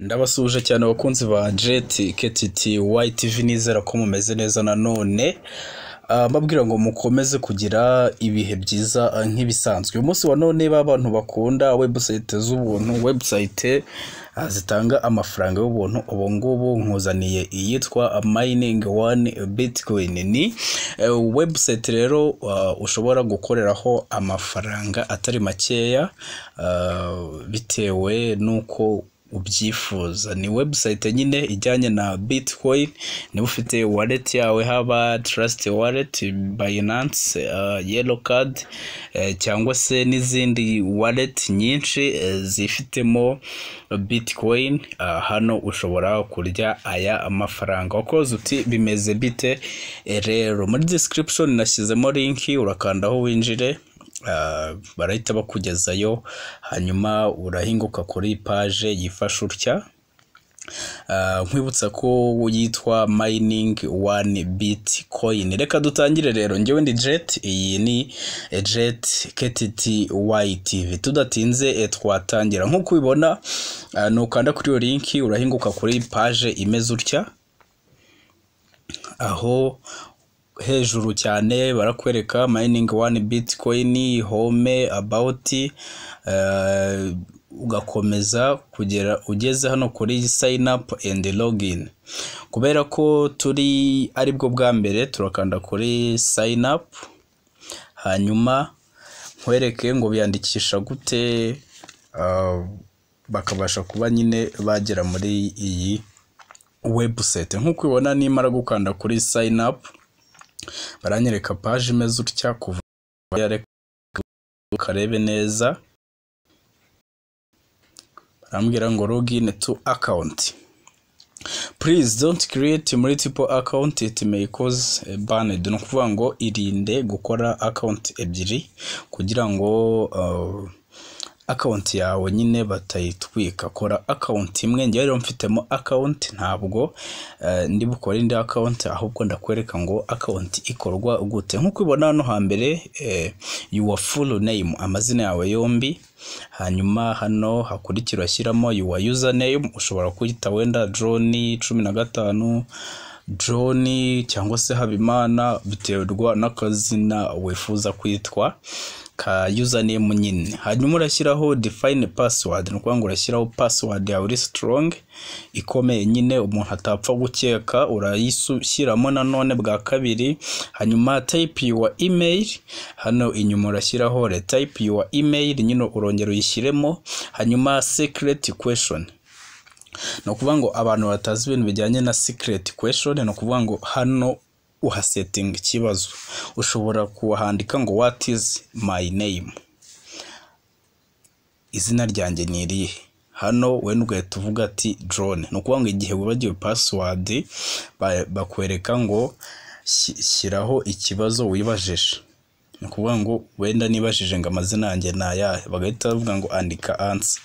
Ndabasuhuje cyane abakunzi ba jeti ketiti YTV nizera ko mumeze neza nanone mbabwira ngo mukomeze kugira ibihe byiza ah, nk'ibisanzwe umunsi wa none b'abantu bakunda webusayite z'ubuntu webusayite ah, zitanga amafaranga y'ubuntu ubu ngubu nkuzaniye iyitwa mining one bitcoin ni eh, webusayite rero ah, ushobora gukoreraho amafaranga atari makeya ah, bitewe n'uko ubyifuza ni webusayite nyine ijyanye na bitcoin niba ufite wallet yawe haba trust wallet binance uh, yellow card eh, cyangwa se n'izindi wallet nyinshi eh, zifitemo bitcoin uh, hano ushobora kurya aya mafaranga wakoze uti bimeze bite Eh, rero muri description nashyizemo linki urakandaho winjire Ah, barahita bakugezayo hanyuma urahinguka kuri paje yifasha utya Ah, nkwibutsa ko yitwa mining one bitcoin reka dutangire rero njyewe ndi jet iyi ni eh, jet ketiti ytv tudatinze eh, twatangira nk'uko ubibona ah, nukanda kuri iyo linki urahinguka kuri paje imeze utya aho hejuru cyane barakwereka mining one bitcoin home about eh, ugakomeza kugera ugeze hano kuri sign up and login kubera ko turi aribwo bwa mbere turakanda kuri sign up hanyuma nkwereke ngo biyandikisha gute ah, bakabasha kuba nyine bagera muri iyi webusayite nk'uko ubibona nimara gukanda kuri sign up baranyereka paje imeze utya kuva hariya, reka ukarebe neza barambwira ngo login to account please don't create multiple account it may cause a banned ni ukuvuga ngo irinde gukora account ebyiri kugira ngo uh, account yawe nyine batayitwika kora account imwe njyewe rero mfitemo account ntabwo eh, ndi bukore indi account ahubwo ndakwereka ngo account ikorwa gute nk'uko ubibona hano hambere eh, your full name amazina yawe yombi hanyuma hano hakurikira ushyiramo your username ushobora kuyita wenda john cumi na gatanu john cyangwa se habimana biterwa n'akazina wifuza kwitwa ka username nyine hanyuma urashyiraho define password ni ukuvuga ngo urashyiraho password yawe uri strong ikomeye nyine umuntu atapfa gukeka urayishyiramo nanone bwa kabiri hanyuma type your email hano inyuma urashyiraho retype your email nyine urongera uyishyiremo hanyuma secret question ni ukuvuga ngo abantu batazi ibintu bijyanye na secret question ni ukuvuga ngo hano uhasetinga ikibazo ushobora kuhandika ngo what is my name izina ryanjye ni irihe hano we ugahita uvuga ati drone ni ukuvuga ngo igihe wibagiwe password ba- bakwereka ngo "Shy- shyiraho ikibazo wibajije ni ukuvuga ngo wenda nibajije ngo amazina yanjye ni ayahe bagahita bavuga ngo andika ansa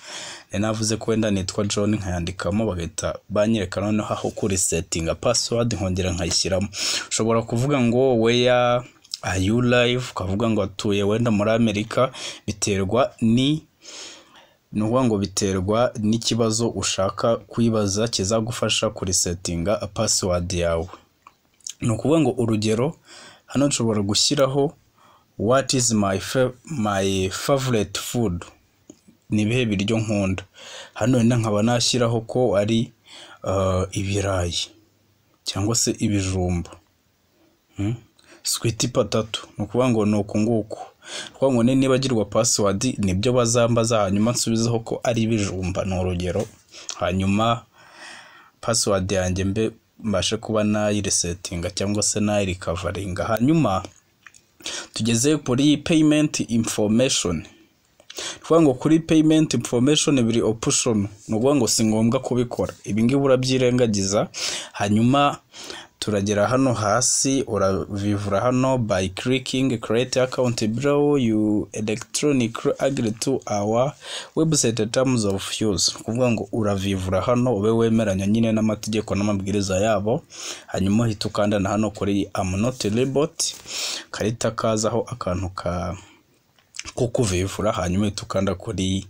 nari navuze ko wenda nitwa john nkayandikamo bagahita banyereka noneho aho kuri setinga password nkongera nkayishyiramo ushobora kuvuga ngo weya are you live ukavuga ngo atuye wenda muri amerika biterwa ni ni ukuvuga ngo biterwa n'ikibazo ushaka kwibaza kizagufasha kuri setinga password yawe ni ukuvuga ngo urugero hano nshobora gushyiraho what is my, fa- my favorite food ni ibihe biryo nkunda hano wenda nkaba nashyiraho ko ari uh, ibirayi cyangwa se ibijumba Hmm? switi patatu ni ukuvuga ngo ni uku nguku ni ukuvuga ngo ni- nibagirwa pasiwadi nibyo bazambaza hanyuma nsubizeho ko ari ibijumba ni urugero hanyuma password yanjye mbe mbashe kuba nayiresetinga cyangwa se nayirikavaringa hanyuma tugeze kuri payment information kuvuga ngo kuri payment information biri option ni ukuvuga ngo si ngombwa kubikora ibi ngibi urabyirengagiza hanyuma turagera hano hasi urabivura hano by clicking create account below you electronically agree to our website terms of use ni ukuvuga ngo uravivura hano ube wemeranya nyine n'amategeko n'amabwiriza yabo hanyuma uhita ukandana hano kuri am not a robot karita kazaho akantu ka ko kuvivura hanyuma uhita ukanda kuri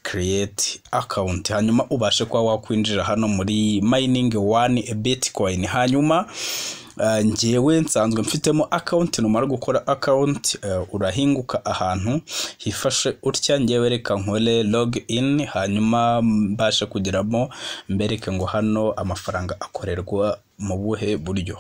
create account hanyuma ubashe kuba wakwinjira hano muri mining one bitcoin hanyuma uh, njyewe nsanzwe mfitemo account numara gukora account uh, urahinguka ahantu hifashe utya njyewe reka nkore log in hanyuma mbashe kugeramo mbereke ngo hano amafaranga akorerwa mu buhe buryo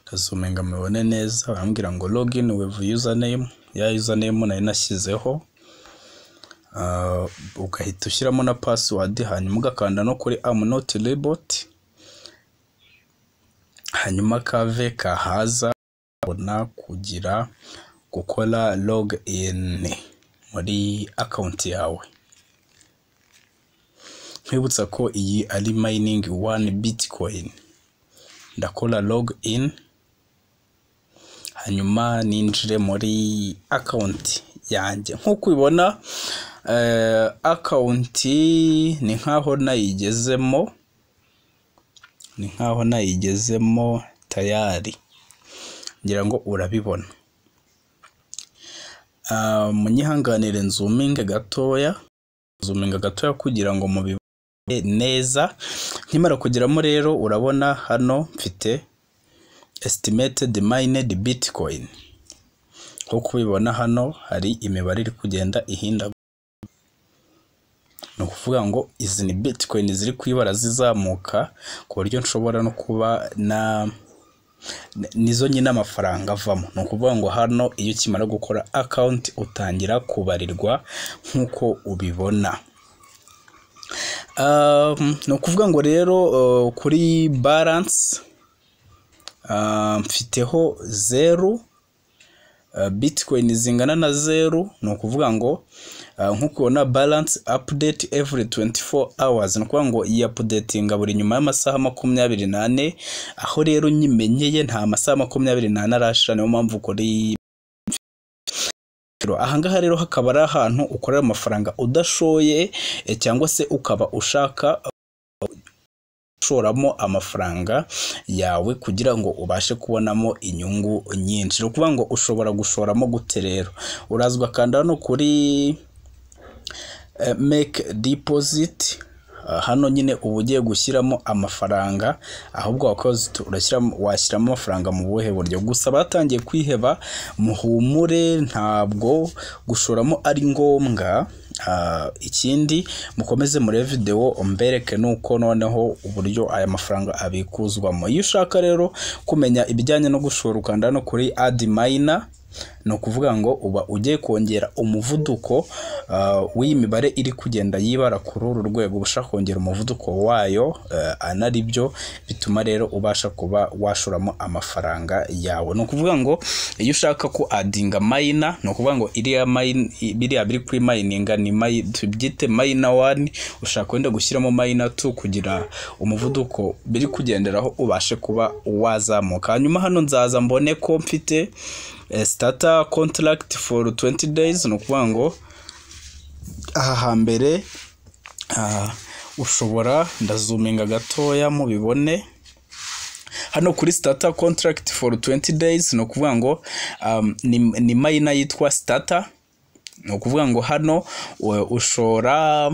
ndasumenga mubibone neza barambwira ngo login with username ya username nari nashyizeho ugahita ushyiramo na password hanyuma ugakanda no kuri am not robot hanyuma kave kahaza ubona kugira gukora log in muri account yawe nkwibutsa ko iyi ari mining one bitcoin ndakora log in hanyuma ninjire muri akawunti yanjye nk'uko ubibona akawunti ni nk'aho nayigezemo ni nk'aho nayigezemo tayari ngira ngo urabibona munyihanganire nzuminge gatoya nzuminga gatoya kugira ngo mubibone neza nkimara kugeramo rero urabona hano mfite estimated mined bitcoin nk'uko ubibona hano hari imibare iri kugenda ihinda ni ukuvuga ngo izi ni bitcoin ziri ku ibara zizamuka ku buryo nshobora no kuba na nizo nyine amafaranga avamo ni ukuvuga ngo hano iyo ukimara gukora akawunti utangira kubarirwa nk'uko ubibona ni ukuvuga ngo rero kuri baranse mfiteho zeru bitcoin zingana na zeru ni ukuvuga ngo nk'uko ubona balance update every 24 hours ni ukuvuga ngo iyi apudetinga buri nyuma y'amasaha makumyabiri n'ane aho rero nyimenyeye nta masaha makumyabiri n'ane arashira niyo mpamvu kuri ahangaha rero hakaba ari ahantu ukorera amafaranga udashoye cyangwa se ukaba ushaka ushoramo amafaranga yawe kugira ngo ubashe kubonamo inyungu nyinshi ni ukuvuga ngo ushobora gushoramo gute rero uraza ugakanda hano kuri make deposit hano nyine uba ugiye gushyiramo amafaranga ahubwo wakoze washyiramo amafaranga mu buhe buryo gusa batangiye kwiheba muhumure ntabwo gushoramo ari ngombwa ikindi mukomeze murebe videwo mbereke nuko noneho uburyo aya mafaranga abikuzwamo iyo ushaka rero kumenya ibijyanye no gushora ukanda no kuri adi mayina ni ukuvuga ngo uba ugiye kongera umuvuduko w'iyi mibare iri kugenda yibara kuri uru rwego uba ushaka kongera umuvuduko wayo anari byo bituma rero ubasha kuba washoramo amafaranga yawe ni ukuvuga ngo iyo ushaka ko adinga mayina ni ukuvuga ngo biriya biri kuri mayininga ni tubyite mayina wani ushaka wenda gushyiramo mayina tu kugira umuvuduko biri kugenderaho ubashe kuba wazamuka hanyuma hano nzaza mbone ko mfite starter contract for 20 days ni ukuvuga ngo aha hambere ushobora ndazuminga gatoya mubibone hano kuri starter contract for 20 days ni ukuvuga ngo ni mayina yitwa starter ni ukuvuga ngo hano ushora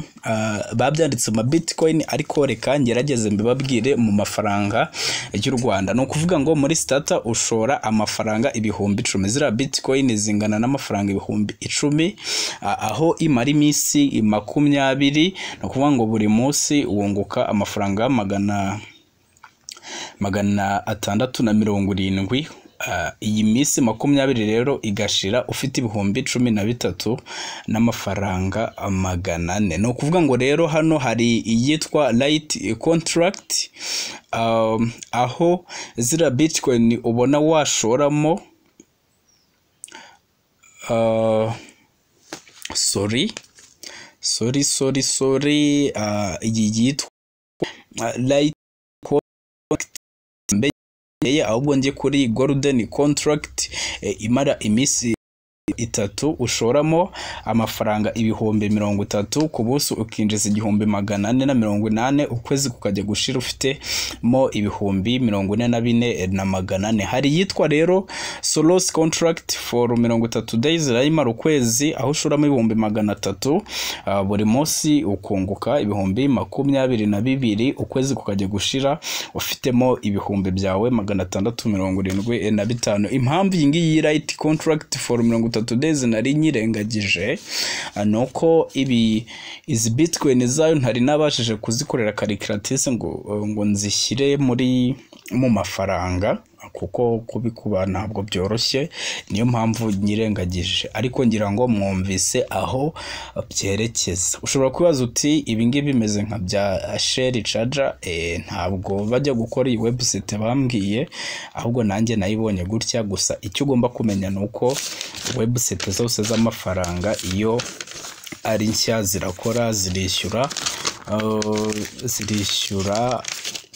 babyanditse mu ma bitcoin ariko reka ngerageze mbibabwire mu mafaranga y'u rwanda ni ukuvuga ngo muri sitata ushora amafaranga ibihumbi icumi ziriya bitcoin zingana n'amafaranga ibihumbi icumi aho imara iminsi makumyabiri ni ukuvuga ngo buri munsi wunguka amafaranga magana magana atandatu na mirongo irindwi iyi minsi makumyabiri rero igashira ufite ibihumbi cumi na bitatu n'amafaranga magana ane ni ukuvuga ngo rero hano hari iyitwa rayiti kontaragiti aho ziriya bitikoyini ubona washoramo sori sori sori sori iyi yitwa rayiti ahubwo njye kuri golden contract imara iminsi itatu ushoramo amafaranga ibihumbi mirongo itatu ku buso ukinjiza igihumbi magana ane na mirongo inani ukwezi kukajya gushira ufitemo ibihumbi mirongo ine na bine na magana ane hari iyitwa rero solos contract for mirongo itatu days irayimara ukwezi aho ushoramo ibihumbi magana atatu Ah, buri munsi ukunguka ibihumbi makumyabiri na bibiri ukwezi kukajya gushira ufitemo ibihumbi byawe magana atandatu mirongo irindwi na bitanu impamvu iyi ngiyi right contract for mirongo itatu days nari nyirengagije ah, ni uko ibi izi bitcoin zayo ntari nabashije kuzikorera karikiratirise ngo ngo nzishyire muri mu mafaranga kuko kubikuba ntabwo byoroshye niyo mpamvu nyirengagije ariko ngira ngo mwumvise aho byerekeza ushobora kubaza uti ibi ngibi bimeze nka bya sheri caja Eh, ntabwo bajya gukora iyi webusite bambwiye ahubwo nanjye nayibonye gutya gusa icyo ugomba kumenya ni uko webusite zose z'amafaranga iyo ari nshya zirakora zirishyura eh, zirishyura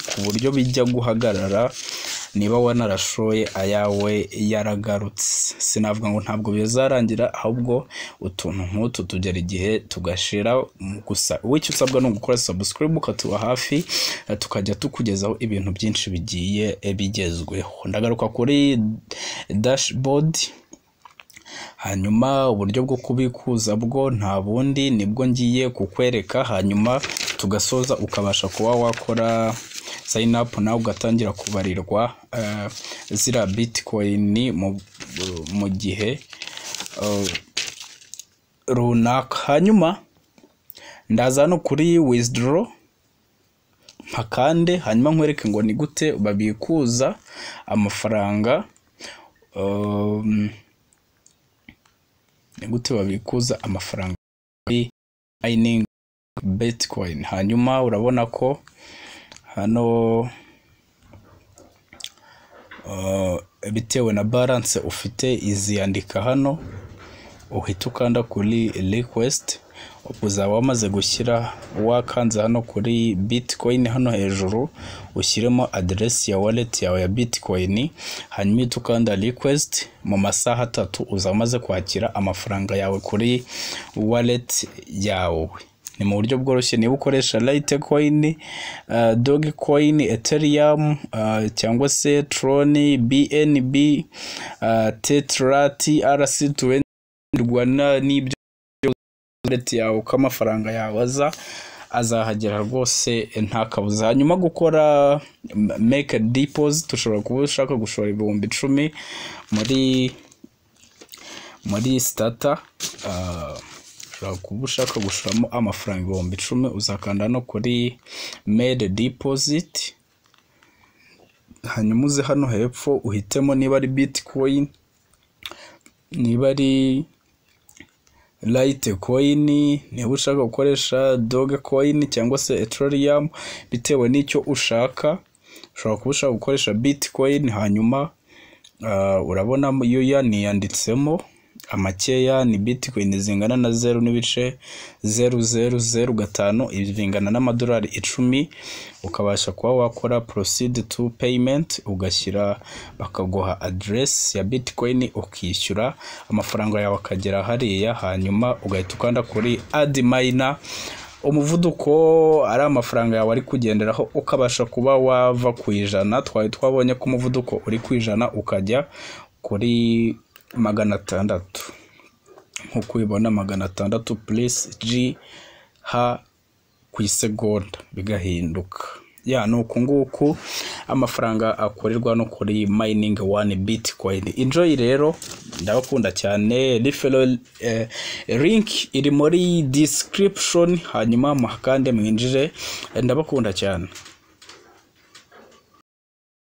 ku buryo bijya guhagarara niba wanarashoye ayawe yaragarutse sinavuga ngo ntabwo bizarangira ahubwo utuntu nk'utu tugera igihe tugashira mm, gusa wicyo usabwa ni ugukora subscribe ukatuba hafi eh, tukajya tukugezaho ibintu byinshi bigiye eh, bigezweho ndagaruka kuri dashboard hanyuma uburyo bwo kubikuza bwo nta bundi nibwo ngiye kukwereka hanyuma tugasoza ukabasha kuba wakora sign up nawe ugatangira kubarirwa eh, zira bitcoin mu, mu gihe eh, runaka hanyuma ndaza hano kuri withdraw mpakande hanyuma nkwereke ngo ni gute babikuza amafaranga um, ni gute babikuza amafaranga kuri mining bitcoin hanyuma urabona ko hano uh, bitewe na balance ufite iziyandika hano uhita ukanda kuri request uzaba wamaze gushyira wakanze hano kuri bitcoin hano hejuru ushyiremo aderesi ya wallet yawe ya bitcoin hanyuma uhita ukanda request mu masaha atatu uzaba umaze kwakira amafaranga yawe kuri wallet yawe ni mu buryo bworoshye niba ukoresha litecoin uh, dogecoin ethereum uh, cyangwa se tron bnb uh, tetra trc20 rwanda n'ibyo wallet yawe uko amafaranga yawe aza azahagera rwose nta kabuza hanyuma gukora m- make a deposit ushobora kuba ushaka gushora ibihumbi icumi muri muri sitata ushobora kuba ushaka gushoramo amafaranga ibihumbi icumi uzakanda no kuri made deposit hanyuma uze hano hepfo uhitemo niba ari bitcoin niba ari Litecoin niba ushaka gukoresha Dogecoin cyangwa se Ethereum bitewe n'icyo ushaka ushobora kuba ushaka gukoresha Bitcoin hanyuma uh, urabona yo yaniyanditsemo amakeya ni bitcoin zingana na zeru n'ibice zeru zeru zeru gatanu ibi bingana n'amadolari icumi ukabasha kuba wakora proceed to payment ugashyira bakaguha address ya bitcoin ukishyura amafaranga yawe akagera hariya hanyuma ugahita ukanda kuri add miner umuvuduko ari amafaranga yawe ari kugenderaho ukabasha kuba wava ku ijana twari twabonye ko umuvuduko uri ku ijana ukajya kuri magana atandatu nk'uko ubibona magana atandatu purisi ji ha ku isegonda bigahinduka ya ni uku nguku amafaranga akorerwa no kuri mayiningi wani bitcoin enjoy rero ndabakunda cyane rifero eh, link iri muri description hanyuma kandi mwinjire ndabakunda cyane